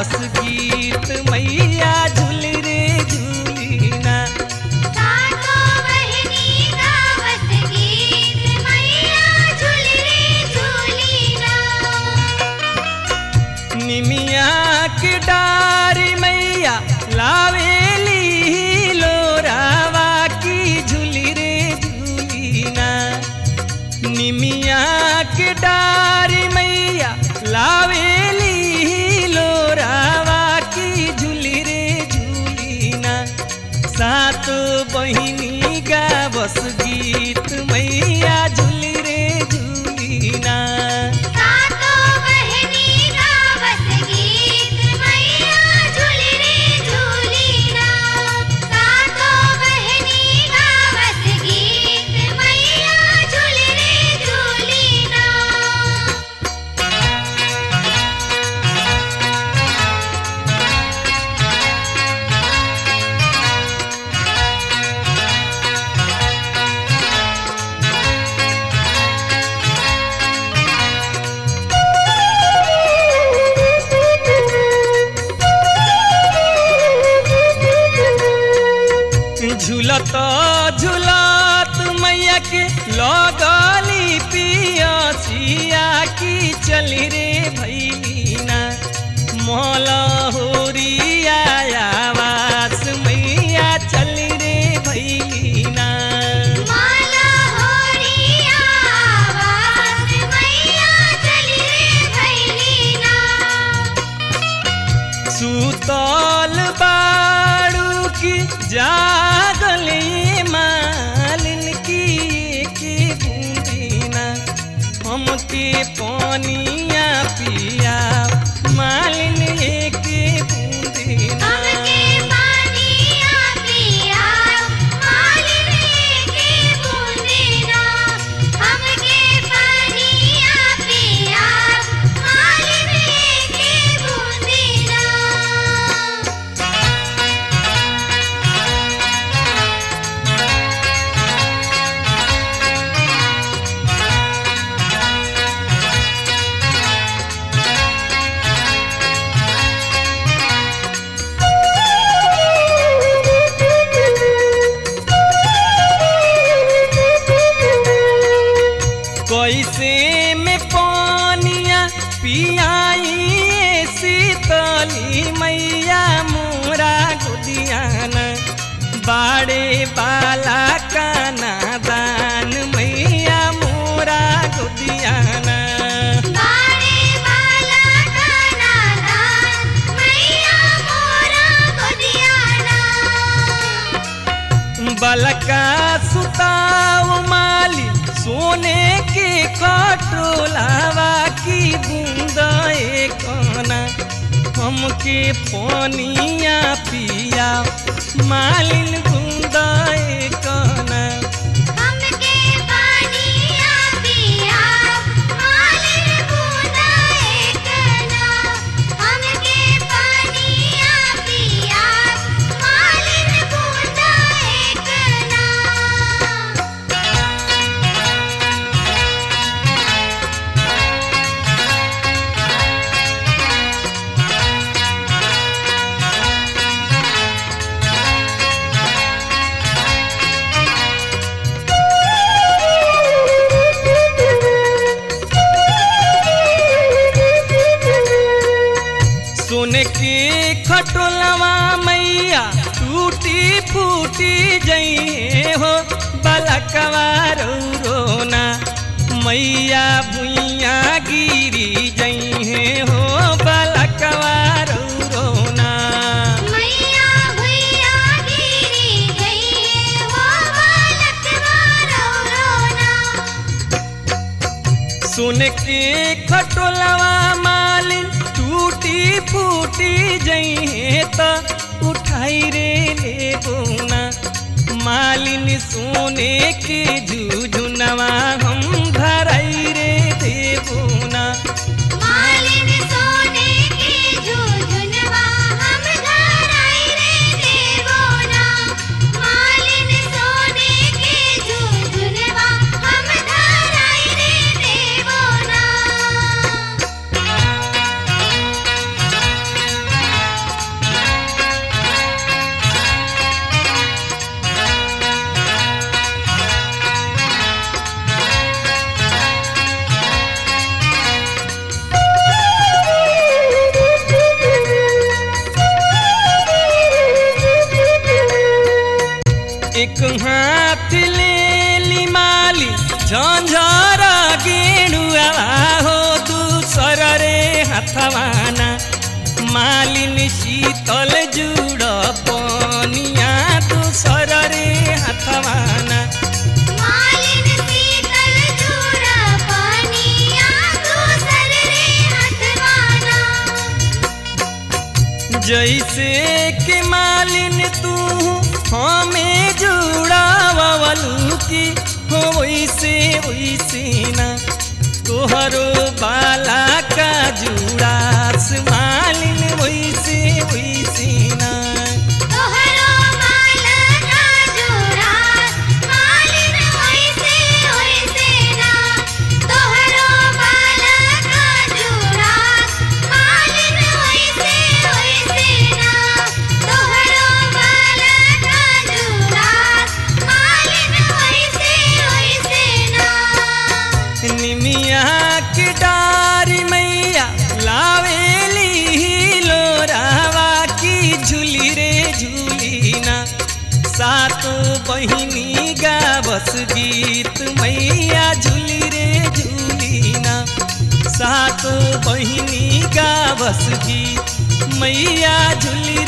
गावस गीत मैया झूल रे झूलीना सातो बहिनी गावत गीत मैया झूल रे झूलीना निमिया के डारी मैया लावेली लोरावा की झूली रे झूलीना निमिया के डारी मैया लावेली लोरावा की झूली रे झूलीना सात बहिनी गावस गीत मैया झूली रे झूलीना सातो बहिनी गावत गीत मैया झूल रे झूलीना सातो बहिनी गावत गीत मैया झूल रे झूलीना झूलत झूलत मैया के लगली पियसिया की चली रे भैलीना मोल होरिया आवास मैया चली रे भैलीना माला होरिया आवाज मैया चली रे भैलीना सुतल बाड़ू की जागले मालिन की के बूंदीना हमके पानिया पिया मालिन के बूंदीना हमके पानिया पिया मालिन के बूंदेना हमके पानिया पिया मालिन के बूंदेना कैसे में पानिया पियाई शीतली मैया मोरा गुदियाना बाड़े बाला काना दान मैया मोरा गुदियाना बाड़े वाला काना दान मैया मोरा गोदियाना बलका सुताओ माली सोने के खटोलावा की बूंदा कना हमके पानिया पिया मालिन बूंदा कना हमके पानिया पिया मालिन बूंदा एकना हमके पानिया पिया मालिन बूंदा एकना सोने के खटोलवा मैया टूटी फूटी जइए हो बलकवा रोना मैया भुइया गिरी जइए हो बलकवा रोना मैया भैया गिरी गई वो बालक मारो रोना सुन के खटोलवा मालिन टूटी फूटी जइहे त उठाई रे ले बोना मालिन सोने के झुझुनवा हम धराई रे देबोना मालिन हाथ ले ली माली झंझर गेणुआ हो दूसर रे हथवाना मालिन शीतल जुड़ पनिया दूसर रे हथवाना मालिन शीतल जुड़ा पानिया दूसर रे हथवाना जैसे के मालिन तू हमें जुड़ावलू की हो वैसे वैसे ना तोहरो बाला का जुड़ास मालिन वैसे वैसे ना तोहरो माला का जुड़ा मालिन वैसे वैसे ना तोहरो माला का जुड़ा मालिन वैसे वैसे ना तोहरो माला का जुड़ा मालिन वैसे वैसे ना निमिया के डारी मैया लावेली लोरावा की झूली रे झूलीना सातो बहिनी गावस गीत मैया झूली रे झूलीना सातो बहिनी गावस गीत मैया झूली